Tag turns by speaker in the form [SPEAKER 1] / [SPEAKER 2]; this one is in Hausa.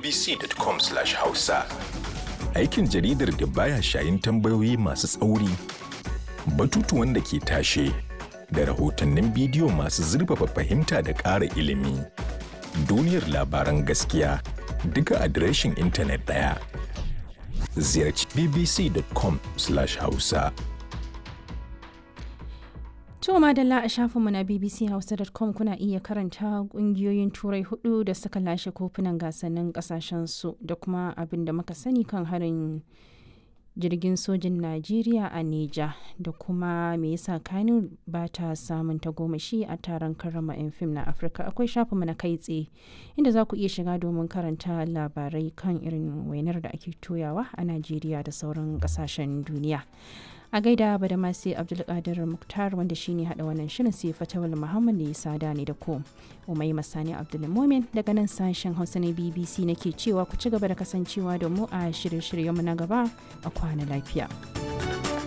[SPEAKER 1] bbc.com/hausa.
[SPEAKER 2] Aikin jaridar da baya shayin tambayoyi masu tsauri, batutuwan da ke tashe, da rahotannin bidiyo masu zurfafa fahimta da ƙara ilimi. Duniyar labaran gaskiya duka adireshin intanet ɗaya. Ziyarci bbc.com/hausa.
[SPEAKER 3] To madalla a shafinmu na bbchausa.com kuna iya karanta kungiyoyin turai hudu da suka lashe kofunan gasannin kasashensu da kuma abin da muka sani kan harin jirgin sojin Najeriya a Neja da kuma me yasa Kano ba ta samun tagomashi a taron karrama 'yan fim na Afirka akwai shafinmu na kai tsaye inda za ku iya shiga domin karanta labarai kan irin wainar da ake toyawa a Najeriya da sauran kasashen duniya. a gaida ba da masu abdulkadir muktar wanda shine hada wannan shirin sai fatawal muhammad ne sada ne da ko umai masani abdulmomin daga nan sashen hausa na bbc nake cewa ku ci gaba da kasancewa da mu a shirye-shiryenmu na gaba a kwana lafiya.